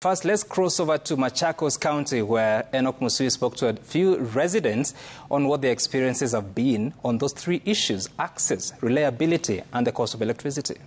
First, let's cross over to Machakos County, where Enoch Musui spoke to a few residents on what their experiences have been on those three issues access, reliability, and the cost of electricity.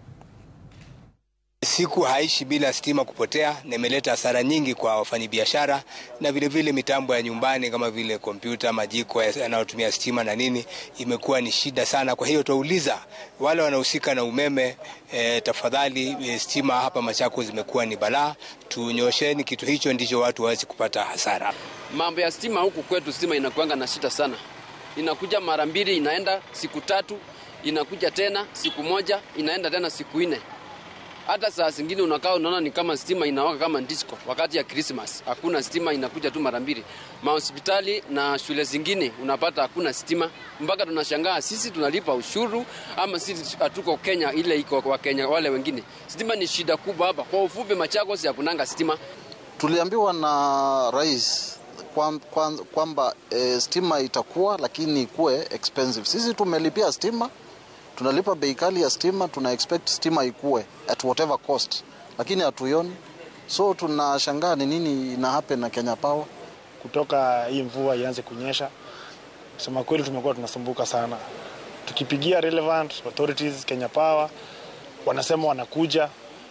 Siku haishi bila stima kupotea, na imeleta hasara nyingi kwa wafanyabiashara na vilevile vile mitambo ya nyumbani kama vile kompyuta, majiko yanayotumia stima na nini, imekuwa ni shida sana. Kwa hiyo tuauliza wale wanaohusika na umeme e, tafadhali e, stima hapa Machakos zimekuwa ni balaa, tunyosheni kitu hicho, ndicho watu waweze kupata hasara. Mambo ya stima huku kwetu, stima inakuanga na shida sana, inakuja mara mbili, inaenda siku tatu, inakuja tena siku moja, inaenda tena siku nne hata saa zingine unakaa unaona ni kama stima inawaka kama disco. Wakati ya Christmas hakuna stima, inakuja tu mara mbili. Mahospitali na shule zingine unapata hakuna stima, mpaka tunashangaa sisi tunalipa ushuru ama sisi hatuko Kenya ile iko kwa Kenya wale wengine. Stima ni shida kubwa hapa. Kwa ufupi, Machakos hakunanga stima. Tuliambiwa na rais kwamba kwa, kwa e, stima itakuwa lakini ikuwe expensive. Sisi tumelipia stima tunalipa bei kali ya stima, tuna expect stima ikue at whatever cost, lakini hatuioni. So tunashangaa ni nini ina happen na Kenya Power. Kutoka hii mvua ianze kunyesha, kusema kweli, tumekuwa tunasumbuka sana, tukipigia relevant authorities Kenya Power wanasema wanakuja.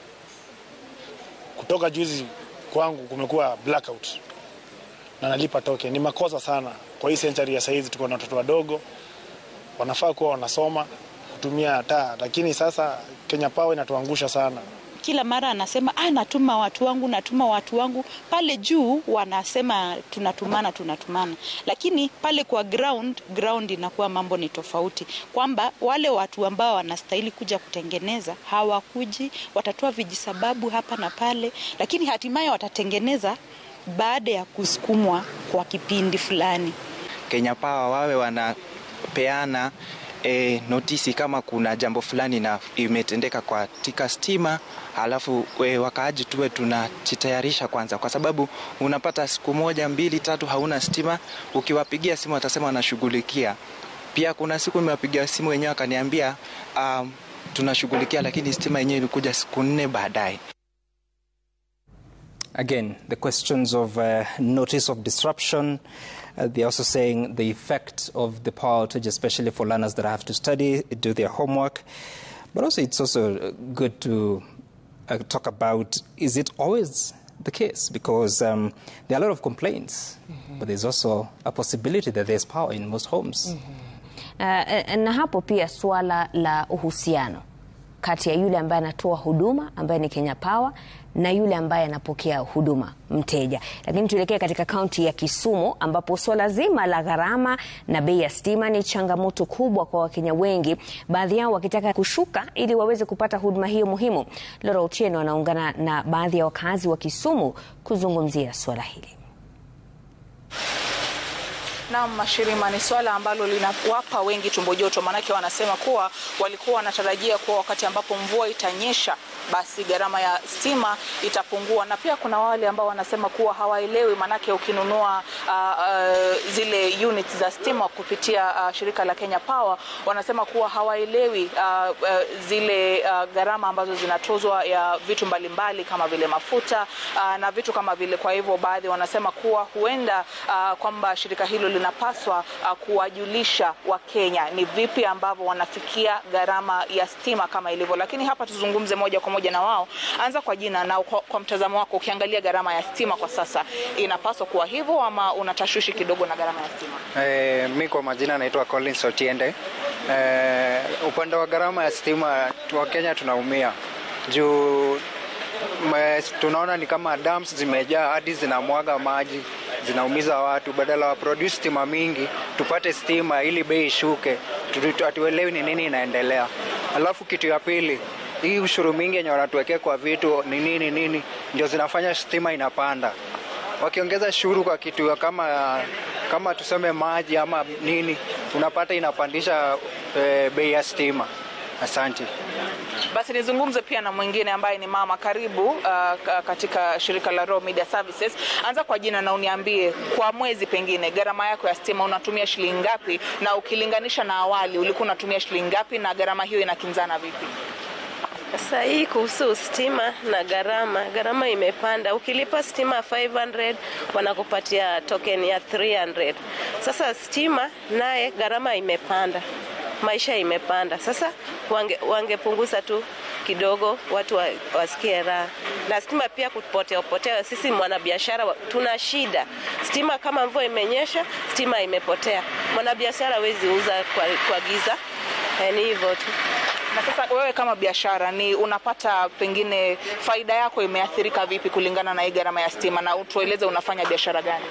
Kutoka juzi kwangu kumekuwa blackout na nalipa token. Ni makosa sana kwa hii century ya saizi, tuko na watoto wadogo wanafaa kuwa wanasoma kutumia taa, lakini sasa Kenya Power inatuangusha sana. Kila mara anasema ah, natuma watu wangu, natuma watu wangu. Pale juu wanasema tunatumana, tunatumana, lakini pale kwa ground, ground inakuwa mambo ni tofauti, kwamba wale watu ambao wanastahili kuja kutengeneza hawakuji, watatoa vijisababu hapa na pale, lakini hatimaye watatengeneza baada ya kusukumwa kwa kipindi fulani. Kenya Power wawe wanapeana E, notisi kama kuna jambo fulani na imetendeka katika stima, halafu e, wakaaji tuwe tunajitayarisha kwanza, kwa sababu unapata siku moja mbili tatu hauna stima, ukiwapigia simu watasema wanashughulikia. Pia kuna siku nimewapigia simu wenyewe akaniambia um, tunashughulikia, lakini stima yenyewe ilikuja siku nne baadaye. Again, the questions of uh, notice of disruption. Uh, they're also saying the effect of the power outage, especially for learners that have to study, do their homework. But also, it's also good to uh, talk about is it always the case? Because um, there are a lot of complaints, mm-hmm. but there's also a possibility that there's power in most homes. Mm-hmm. Uh, na hapo pia swala la uhusiano kati ya yule ambaye anatoa huduma ambaye ni Kenya Power na yule ambaye anapokea huduma mteja. Lakini tuelekee katika kaunti ya Kisumu ambapo swala zima la gharama na bei ya stima ni changamoto kubwa kwa Wakenya wengi, baadhi yao wakitaka kushuka ili waweze kupata huduma hiyo muhimu. Lora Otieno anaungana na baadhi ya wakazi wa Kisumu kuzungumzia swala hili. Naam, Mashirima, ni swala ambalo linawapa wengi tumbo joto, maanake wanasema kuwa walikuwa wanatarajia kuwa wakati ambapo mvua itanyesha basi gharama ya stima itapungua, na pia kuna wale ambao wanasema kuwa hawaelewi, maanake ukinunua uh, uh, zile units za stima kupitia uh, shirika la Kenya Power wanasema kuwa hawaelewi uh, uh, zile uh, gharama ambazo zinatozwa ya vitu mbalimbali kama vile mafuta uh, na vitu kama vile. Kwa hivyo baadhi wanasema kuwa huenda uh, kwamba shirika hilo linapaswa uh, kuwajulisha Wakenya ni vipi ambavyo wanafikia gharama ya stima kama ilivyo, lakini hapa tuzungumze moja kwa moja na wao. Anza kwa jina na kwa, kwa mtazamo wako, ukiangalia gharama ya stima kwa sasa inapaswa kuwa hivyo ama unatashwishi kidogo na gharama ya stima? E, mi kwa majina naitwa Collins Otiende. E, upande wa gharama ya stima Wakenya tunaumia juu me, tunaona ni kama dams zimejaa hadi zinamwaga maji zinaumiza watu. Badala wa produce stima mingi tupate stima ili bei ishuke, hatuelewi ni nini inaendelea. Alafu kitu ya pili hii ushuru mingi yenye wanatuwekea kwa vitu ni nini nini, ndio zinafanya stima inapanda. Wakiongeza shuru kwa kitu kama kama tuseme maji ama nini, unapata inapandisha e, bei ya stima. Asante. Basi nizungumze pia na mwingine ambaye ni mama. Karibu uh, katika shirika la Raw Media Services. Anza kwa jina na uniambie kwa mwezi, pengine gharama yako ya stima unatumia shilingi ngapi, na ukilinganisha na awali ulikuwa unatumia shilingi ngapi, na gharama hiyo inakinzana vipi? Sasa hii kuhusu stima na gharama, gharama imepanda. Ukilipa stima 500 wanakupatia token ya 300. Sasa stima naye gharama imepanda, maisha imepanda. Sasa wange, wangepunguza tu kidogo, watu wa, wasikie raha. Na stima pia kupotea potea, sisi mwanabiashara wa- tuna shida. Stima kama mvua imenyesha, stima imepotea, mwanabiashara hawezi uza kwa, kwa giza. Eh, Ni hivyo tu. Na sasa wewe kama biashara ni unapata pengine faida yako imeathirika vipi kulingana na hii gharama ya stima, na utueleze unafanya biashara gani?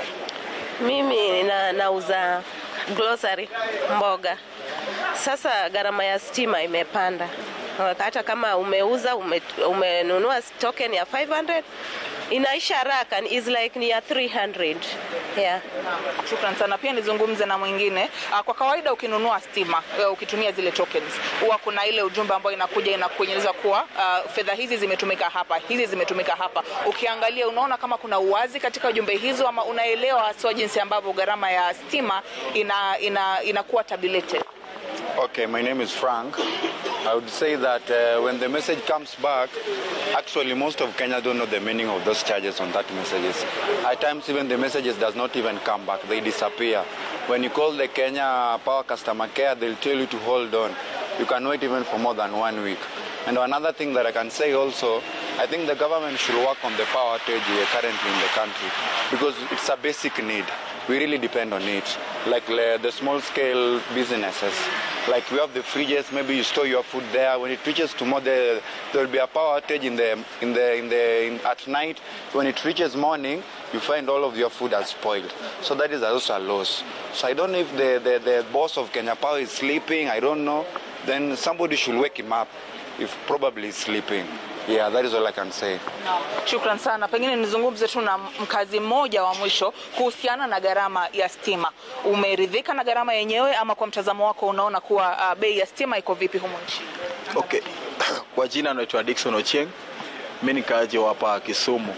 Mimi na, nauza grocery mboga. Sasa gharama ya stima imepanda. Hata kama umeuza ume, umenunua token ya 500 inaisha haraka is like ni ya 300 yeah. Shukran sana. Pia nizungumze na mwingine. Ah, Kwa kawaida ukinunua stima eh, ukitumia zile tokens, huwa kuna ile ujumbe ambayo inakuja inakueleza kuwa ah, fedha hizi zimetumika hapa, hizi zimetumika hapa. Ukiangalia unaona kama kuna uwazi katika ujumbe hizo, ama unaelewa haswa jinsi ambavyo gharama ya stima ina, ina, inakuwa tabulated. Okay, my name is Frank. I would say that uh, when the message comes back, actually most of Kenya don't know the meaning of those charges on that messages. At times even the messages does not even come back, they disappear. When you call the Kenya Power Customer Care, they'll tell you to hold on. You can wait even for more than one week. And another thing that I can say also, I think the government should work on the power outage here currently in the country because it's a basic need. We really depend on it. Like the, the small scale businesses, like we have the fridges, maybe you store your food there. When it reaches tomorrow, there there will be a power outage in the in the in the in, at night. When it reaches morning, you find all of your food has spoiled. So that is also a loss. So I don't know if the, the, the boss of Kenya Power is sleeping. I don't know. Then somebody should wake him up if probably he's sleeping. Yeah, that is all I can say. Shukran sana. Pengine nizungumze tu na mkazi mmoja wa mwisho kuhusiana na gharama ya stima. Umeridhika na gharama yenyewe ama kwa mtazamo wako unaona kuwa uh, bei ya stima iko vipi humu nchini? Okay. Kwa jina naitwa Dickson Ochieng. Mimi ni kaaji wa hapa Kisumu.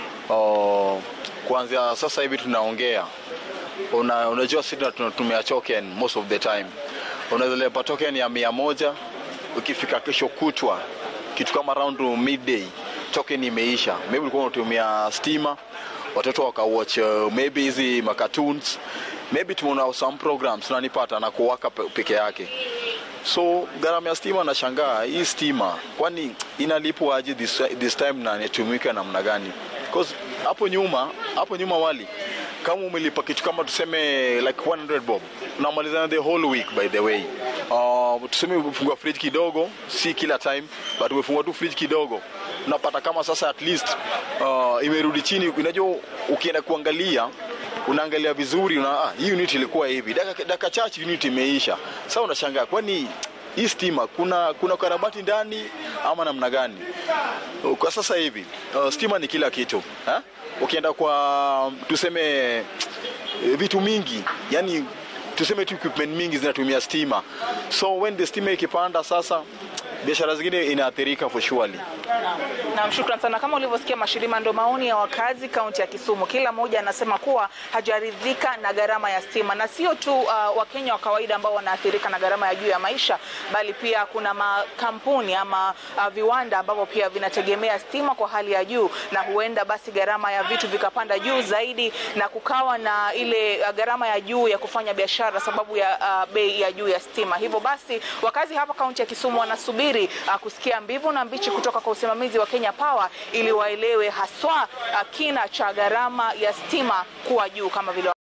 Oh, kuanzia sasa hivi tunaongea. Una, unajua sisi tunatumia token most of the time. Unaweza lipa token ya mia moja ukifika kesho kutwa kitu kama around midday token imeisha. Maybe ulikuwa unatumia stima watoto wakawatch uh, maybe hizi ma cartoons maybe tumeona some programs tunanipata na kuwaka pe- peke yake so gharama ya stima nashangaa hii stima kwani inalipwa aje this, this time na inatumika namna gani because hapo nyuma hapo nyuma wali kama umelipa kitu kama tuseme like 100 bob unamalizana the whole week by the way uh, tuseme umefungua fridge kidogo si kila time but umefungua tu fridge kidogo unapata kama sasa at least uh, imerudi chini unajua ukienda kuangalia unaangalia vizuri una, ah, hii unit ilikuwa hivi dakika dakika chache unit imeisha sasa unashangaa kwani hii stima kuna kuna karabati ndani ama namna gani kwa sasa hivi uh, stima ni kila kitu ha? ukienda kwa tuseme eh, vitu mingi yani tuseme tu equipment mingi zinatumia stima so when the stima ikipanda sasa biashara zingine inaathirika for surely Naam, shukran sana. Kama ulivyosikia Mashirima, ndo maoni ya wakazi kaunti ya Kisumu. Kila mmoja anasema kuwa hajaridhika na gharama ya stima, na sio tu uh, Wakenya wa kawaida ambao wanaathirika na gharama ya juu ya maisha, bali pia kuna makampuni ama uh, viwanda ambavyo pia vinategemea stima kwa hali ya juu, na huenda basi gharama ya vitu vikapanda juu zaidi, na kukawa na ile uh, gharama ya juu ya kufanya biashara sababu ya uh, bei ya juu ya stima. Hivyo basi wakazi hapa kaunti ya Kisumu wanasubiri uh, kusikia mbivu na mbichi kutoka kwa usimamizi wa Kenya Power ili waelewe haswa uh, kina cha gharama ya stima kuwa juu kama vile